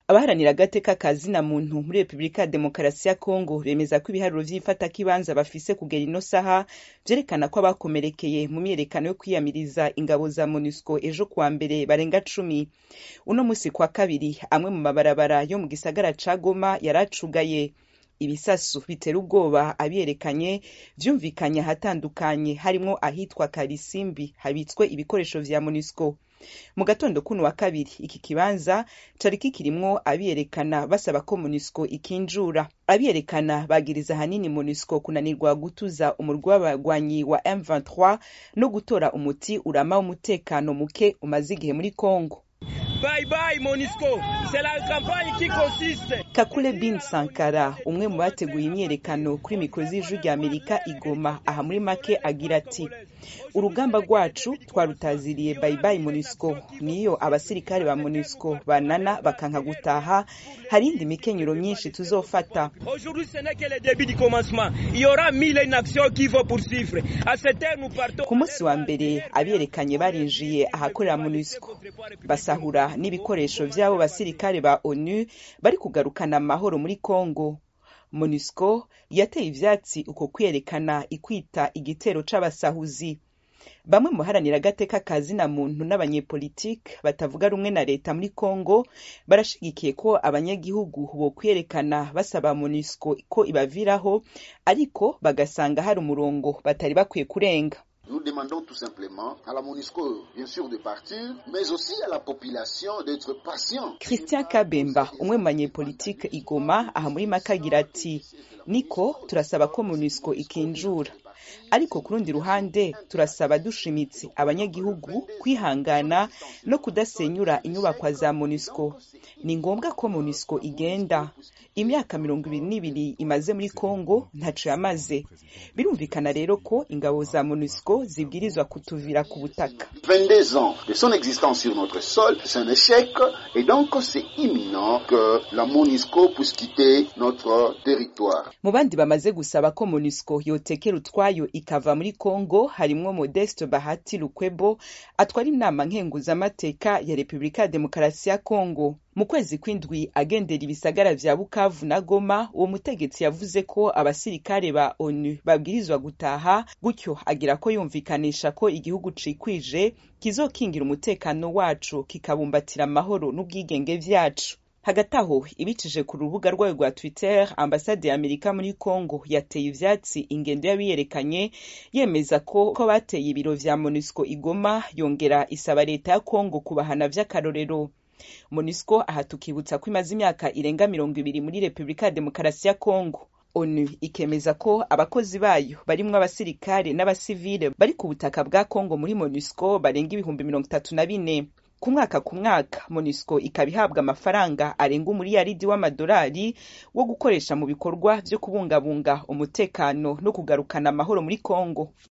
abaharanira agateka ka zina muntu muri repubulika ya demokarasi ya kongo bemeza ko ibiharuro vy'ifatakibanza bafise kugera ino saha vyerekana ko abakomerekeye mu myiyerekano yo kwiyamiriza ingabo za monusco ejo kuwa mbere barenga cumi uno musi kwa kabiri amwe mu mabarabara yo mu gisagara ca goma yaracugaye ibisasu bitera ubwoba abiyerekanye vyumvikanye ahatandukanye harimwo ahitwa karisimbi habitswe ibikoresho vya monusco mu gatondo kuno wa kabiri iki kibanza cari kikirimwo abiyerekana basaba ko monusco ikinjura abiyerekana bagiriza ahanini monusco kunanirwa gutuza umurwi w'abagwanyi wa m23 no gutora umuti urama w'umutekano muke umaze igihe muri congo Bye bye Monisco. C'est la campagne qui consiste. kakule bin sankara umwe mu bateguye imyiyerekano kuri mikoro z'ijwi rya amerika igoma aha muri make agira ati urugamba rwacu twarutaziriye bayibayi monusco niyo abasirikare ba monusco banana bakanka gutaha hari indi mikenyero myinshi tuzofata Aujourd'hui, ce n'est que le début du commencement. Il y aura mille et une actions qu'il faut poursuivre. À cette heure, nous partons. ku munsi wa mbere abiyerekanye barinjiye ahakorera monusco basahura n'ibikoresho vy'abo basirikare ba onu bari kugarukana amahoro muri congo monusco yateye ivyatsi uko kwiyerekana ikwita igitero c'abasahuzi bamwe mu baharanira agateka ka zina muntu n'abanyepolitike batavuga rumwe na leta muri congo barashigikiye ko abanyagihugu bokwiyerekana basaba monusco ko ibaviraho ariko bagasanga hari umurongo batari bakwiye kurenga Nous demandons tout simplement à la MONUSCO, bien sûr, de partir, mais aussi à la population d'être patient. christian kabemba umwe mu banyepolitike igoma aha muri make agira ati niko turasaba ko monusco ikinjura ariko ku rundi ruhande turasaba dushimitse abanyagihugu kwihangana no kudasenyura inyubakwa za monusco ni ngombwa ko monusco igenda imyaka mirongo ibiri n'ibiri imaze muri congo ntaco yamaze birumvikana rero ko ingabo za monusco zibwirizwa kutuvira ku butaka 22 ans de son existence sur notre sol, c'est un échec et donc c'est imminent que la MONUSCO puisse quitter notre territoire. mu bandi bamaze gusaba ko monusco yotekera utwayo ikava muri congo harimwo modeste bahati lukwebo atwara inama nkenguzamateka ya repubulika ya demokarasi ya congo mu kwezi kw'indwi agendera ibisagara vya bukavu na goma uwo mutegetsi yavuze ko abasirikare ba onu babwirizwa gutaha gutyo agira ko yumvikanisha ko igihugu cikwije kizokingira umutekano wacu kikabumbatira amahoro n'ubwigenge vyacu hagati aho ibicije ku rubuga rwayo rwa twitter ambasade ya amerika muri congo yateye ivyatsi ingendo y'abiyerekanye yemeza ko ko bateye ibiro vya monusco igoma yongera isaba leta ya congo kubahana vy'akarorero monusco aha tukibutsa ko imaze imyaka irenga mirongo ibiri muri repubulika ya demokarasi ya congo onu ikemeza ko abakozi bayo barimwo abasirikare n'abasivile bari ku butaka bwa congo muri monusco barenga ibihumbi mirongo itatu na bine ku mwaka ku mwaka monusco ikaba ihabwa amafaranga arenga umuriyaridi w'amadolari wo gukoresha mu bikorwa vyo kubungabunga umutekano no kugarukana amahoro muri congo